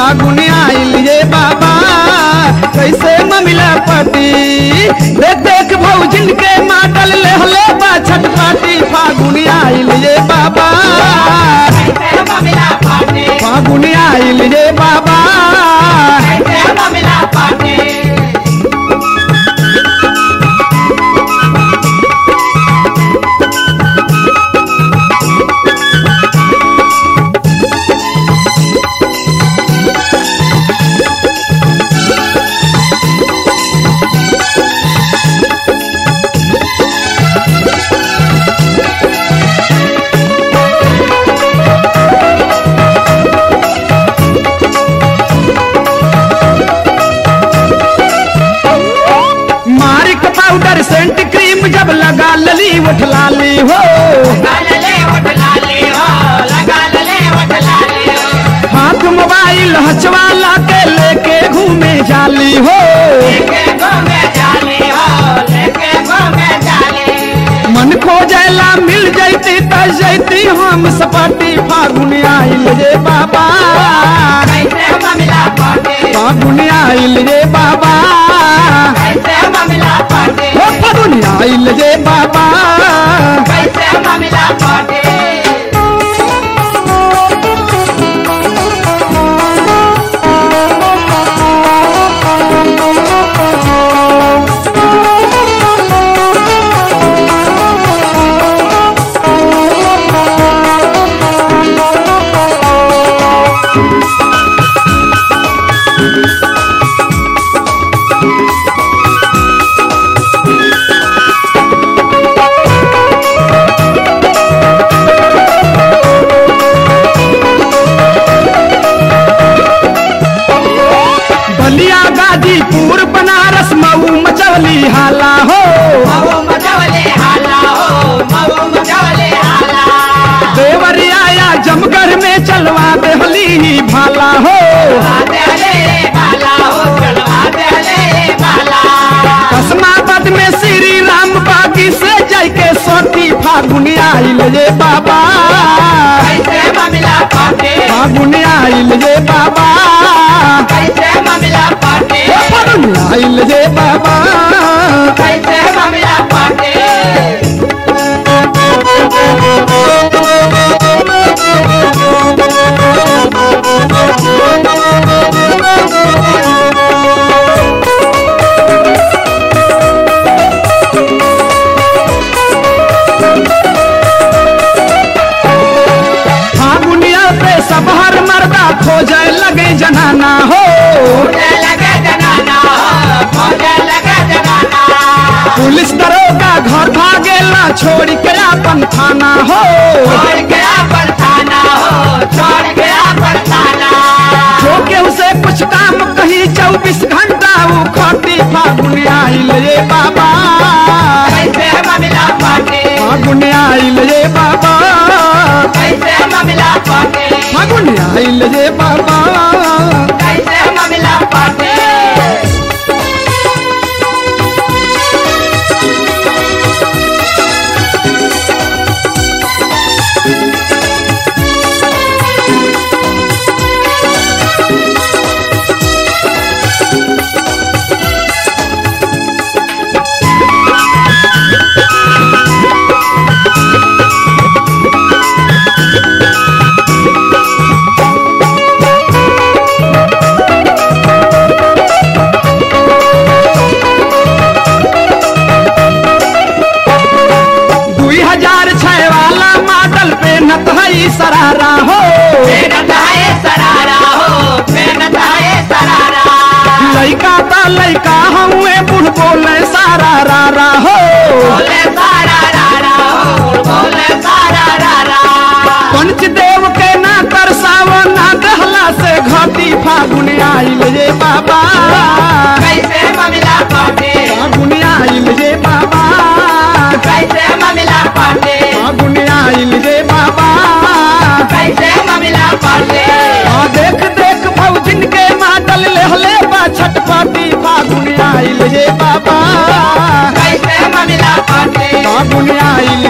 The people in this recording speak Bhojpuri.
फागुन आइल ये बाबा कैसे ममिला पति देख देख भौजिन के माटल ले हले बा छटपटी फागुन आइल ये बाबा कैसे ममिला पाटे फागुन आइल ये बाबा कैसे ममिला पाटे मारिक पाउडर सेंट क्रीम जब लगा लली उठ लाली हो लगा ले उठ लाली हो लगा ले उठ लाली हो हाथ मोबाइल हचवाला के लेके घूमे जाली हो लेके घूमे जाली हो लेके घूमे जाली मन खोजेला मिल जैती त जैती हम सपाटी फागुन आइल रे बाबा कैसे ममिला पाटे फागुन आइल रे बाबा कैसे ममिला पाटे ओ फागुन आइल रे बाबा कैसे ममिला पाटे बलिया गाजीपुर बनारस मऊ मचवली हाला हो मऊ मजवले हाला हो मऊ मजवले हाला देवरिया या जमगढ़ में चलवा देहली भाला हो आते हले बाला हो चलवाते हले बाला कसमाबाद में श्री राम बागी से जय के सोती फागुन आइल ये बाबा कैसे ममिला पाटे फागुन आइल ये बाबा कैसे ममिला पाटे ओ फागुन आइल ये बाबा कैसे ममिला पाटे फागुनिया पे सब हर मर्दा खोजे लगे जनाना हो मुझे लगे जनाना हो मुझे लगे जनाना पुलिस दरोगा घर भागेला छोड़ के अपन थाना हो छोड़ गया परथाना हो छोड़ गया परथाना जो के उसे कुछ काम कही चौबीस घंटा वो खटी फागुन आइल ये बाबा कैसे ममिला पाटे फागुन आइल ये बाबा कैसे ममिला पाटे फागुन आइल ये बाबा कैसे ममिला पाटे दुई हजार छह वाला मॉडल पे नत है सरारा हो मेहनत है सरारा हो मेहनत है सरारा लइका ता लइका हुए बुढ़ बोले सारा रारा हो बोले सारा रारा हो बोले सारा रारा पंचदेव के ना तरसावो ना दहला से घटी फागुन आइल ये बाबा कैसे ममिला पाटे फागुन आइल ये बाबा कैसे ममिला पाटे फागुन आइल ये बाबा कैसे ममिला पाटे आ देख देख भौजिन के माटल लेहले बा छटपटी फागुन आइल ये बाबा कैसे ममिला पाटे फागुन आइल